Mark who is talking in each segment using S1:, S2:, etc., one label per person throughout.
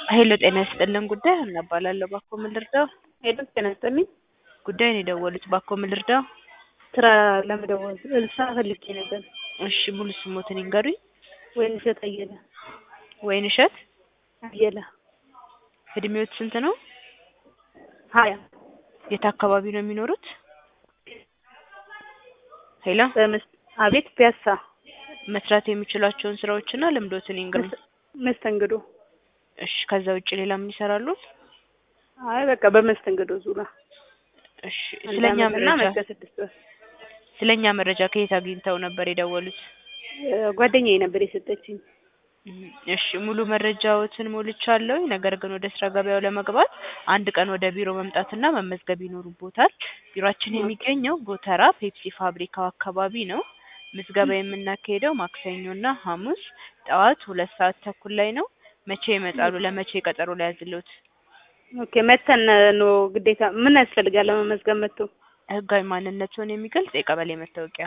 S1: ሄሎ ጤና ይስጥልን ጉዳይ ሀና እባላለሁ ባክዎ ምን ልርዳው?
S2: ሄሎ ጤና ይስጥልኝ።
S1: ጉዳዩን የደወሉት ባክዎ ምን ልርዳው?
S2: ስራ ለመደወል ስራ ፈልጌ ነበር።
S1: እሺ ሙሉ ስሞትን ይንገሩኝ?
S2: ወይንሸት አየለ
S1: ወይንሸት
S2: አየለ
S1: እድሜዎት ስንት ነው?
S2: ሀያ
S1: የት አካባቢ ነው የሚኖሩት? ሄሎ
S2: በመስ- አቤት ፒያሳ
S1: መስራት የሚችሏቸውን ስራዎችና ልምዶትን ይንገሩኝ?
S2: መስተንግዶ
S1: እሺ ከዛ ውጭ ሌላ ምን ይሰራሉ?
S2: አይ በቃ በመስተንግዶ ዙሪያ
S1: እሺ
S2: አንድ
S1: ስለኛ
S2: ዓመት እና
S1: መረጃ
S2: ዓመት ከስድስት ወር
S1: ስለኛ መረጃ ከየት አግኝተው ነበር የደወሉት?
S2: እ ጓደኛዬ ነበር የሰጠችኝ።
S1: እም፣ እሺ ሙሉ መረጃዎትን ሞልቻለሁ። ነገር ግን ወደ ስራ ገበያው ለመግባት አንድ ቀን ወደ ቢሮ መምጣትና መመዝገብ ይኖርቦታል። ቢሮአችን የሚገኘው ጎተራ ፔፕሲ ፋብሪካው አካባቢ ነው። ምዝገባ የምናካሄደው ማክሰኞና ሐሙስ ጠዋት ሁለት ሰዓት ተኩል ላይ ነው። መቼ ይመጣሉ? ለመቼ ቀጠሮ ላይ ያዝልዎት?
S2: ኦኬ መተን ነው ግዴታ ምን ያስፈልጋል ለመመዝገብ መጥቶ?
S1: ህጋዊ ማንነትዎን የሚገልጽ የቀበሌ መታወቂያ።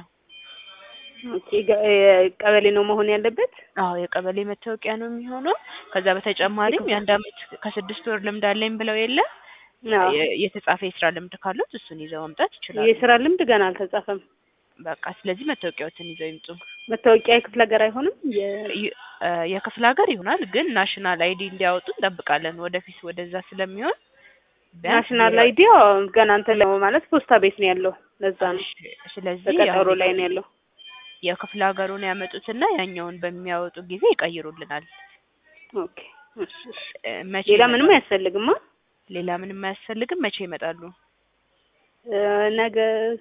S2: ኦኬ ገ- እ ቀበሌ ነው መሆን ያለበት?
S1: አዎ የቀበሌ መታወቂያ ነው የሚሆነው። ከዛ በተጨማሪም የአንድ አመት ከስድስት ወር ልምድ አለኝ ብለው የለ
S2: አዎ
S1: የ- የተጻፈ የስራ ልምድ ካሉት እሱን ይዘው መምጣት ይችላሉ።
S2: የስራ ልምድ ገና አልተጻፈም።
S1: በቃ ስለዚህ መታወቂያዎትን ይዘው ይምጡ።
S2: መታወቂያ የክፍለ ሀገር አይሆንም? የ-
S1: ይ- እ የክፍለ ሀገር ይሆናል ግን ናሽናል አይዲ እንዲያወጡ እንጠብቃለን። ወደፊት ወደዛ ስለሚሆን ቢያንስ
S2: ናሽናል
S1: ቢሮ-
S2: አይዲ ገና እንትን ላይ ማለት ፖስታ ቤት ነው ያለው። ለዛ ነው
S1: እሺ፣ ስለዚህ
S2: በቀጠሮ
S1: አሁን
S2: ላይ ነው ያለው።
S1: የክፍለ ሀገሩን ያመጡትና ያኛውን በሚያወጡ ጊዜ ይቀይሩልናል።
S2: ኦኬ እሺ፣ እሺ።
S1: እ መቼ
S2: ሌላ
S1: ይመጣሉ?
S2: ምንም አያስፈልግማ።
S1: ሌላ ምንም አያስፈልግም። መቼ ይመጣሉ?
S2: እ ነገ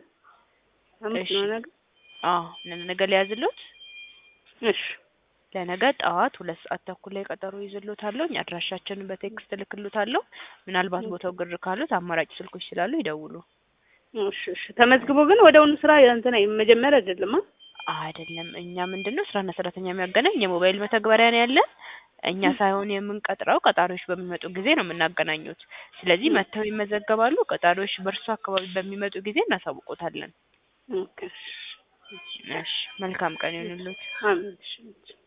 S2: ሐሙስ
S1: እሺ።
S2: ነው ነገ።
S1: አዎ ነ- ነገ ሊያዝሎት
S2: እሺ
S1: ለነገ ጠዋት ሁለት ሰዓት ተኩል ላይ ቀጠሮ ይዝሎታለሁ። አድራሻችንን በቴክስት እልክሎታለሁ። ምናልባት ቦታው ግር ካሉት አማራጭ ስልኮች ስላሉ ይደውሉ።
S2: እሺ እሺ። ተመዝግቦ ግን ወደውኑ ስራ እንትን መጀመር አይደለም አ
S1: አይደለም እኛ ምንድን ነው ስራና ሰራተኛ የሚያገናኝ የሞባይል መተግበሪያ ነው ያለን። እኛ ሳይሆን የምንቀጥረው ቀጣሪዎች በሚመጡ ጊዜ ነው የምናገናኙት። ስለዚህ መጥተው ይመዘገባሉ። ቀጣሪዎች በእርሱ አካባቢ በሚመጡ ጊዜ እናሳውቆታለን።
S2: ኦኬ።
S1: እሺ መልካም ቀን ይሁንልዎት።
S2: አሜን። እሺ